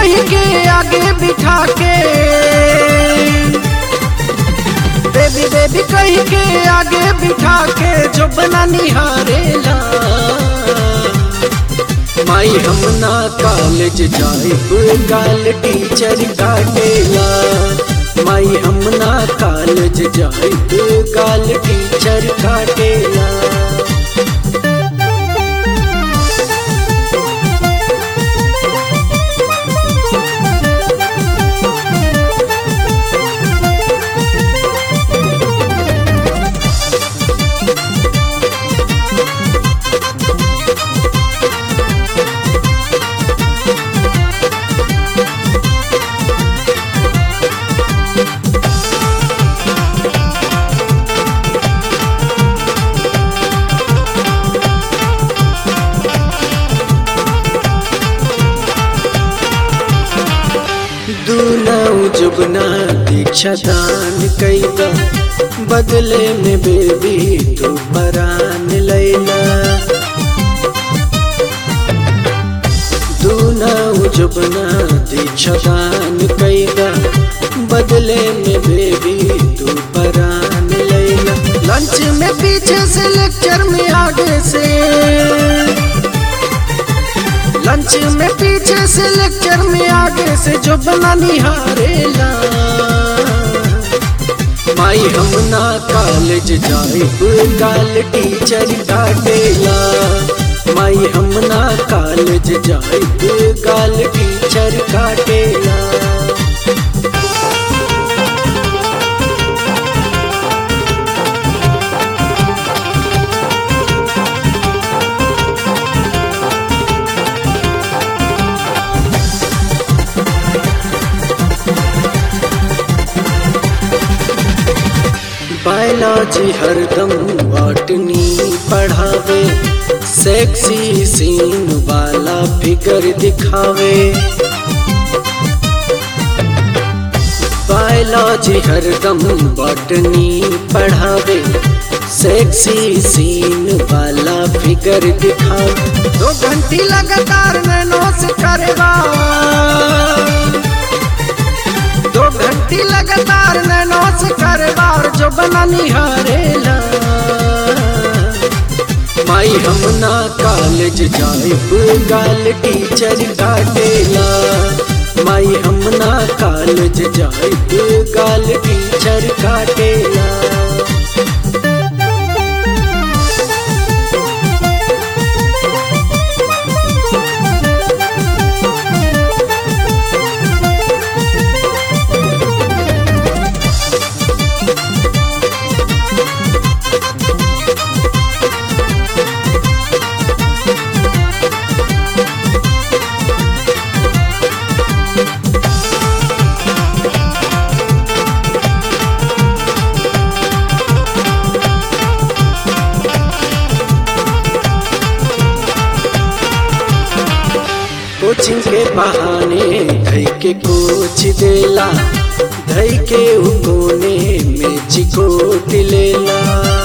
कही के आगे बिठा के बेबी बेबी कही के आगे बिठा के जो बना निहारेला माई हम ना कॉलेज जाए गाल टीचर काटेला माई हम ना कॉलेज जाए गाल टीचर काटेला दूनाऊ जुबना दीक्षा दान कैदा बदले में बेबी तू परान लैला दूनाऊ जुबना दीक्षा दान कैदा बदले में बेबी तू परान लैला लंच में पीछे से लेक्चर में आगे से लंच में पीछे से लेक्चर में आगे से जो बना निहारेला माई हम ना कॉलेज जाए गाल टीचर काटेला माई हम ना कॉलेज जाए गाल टीचर काटेला बायोलॉजी हरदम बॉटनी पढ़ावे सेक्सी सीन वाला फिगर दिखावे बायोलॉजी हरदम बॉटनी पढ़ावे सेक्सी सीन वाला फिगर दिखावे दो घंटी लगातार नैनो से करेगा दो घंटी लगातार नैनो से करवार जो बना निहारेला माई हम ना कॉलेज जाए गाल टीचर काटेला माई हम ना कॉलेज जाए गाल टीचर काटेला कोचिंग के बहाने धई के कोच देला धई के उ कोने में चिकोट लेला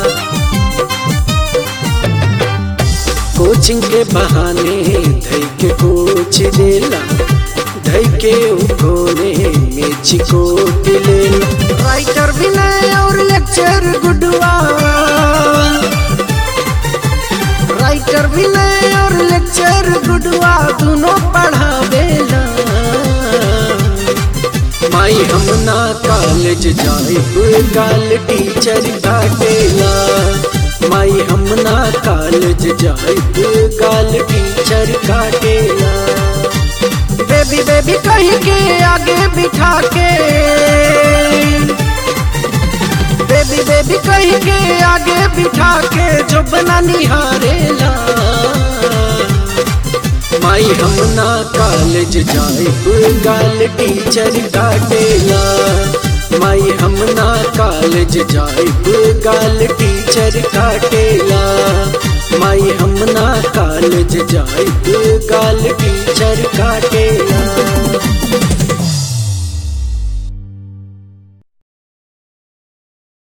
कोचिंग के बहाने धई के कोच देला धई के उ कोने में चिकोट लेला राइटर भी नहीं और लेक्चर गुडवा राइटर भी नहीं और लेक्चर गुडवा दोनों पढ़ावेला माई हम ना कॉलेज जाए गाल टीचर काटेला माई हम ना कॉलेज जाए गाल टीचर काटेला बेबी बेबी कहीं के आगे बिठा के बेबी बेबी कहीं के आगे बिठा के जो बना निहारेला माई हम ना कॉलेज जाए गाल टीचर काटेला माई हम ना कॉलेज जाए गाल टीचर काटेला माई हम ना कॉलेज जाए गाल टीचर काटेला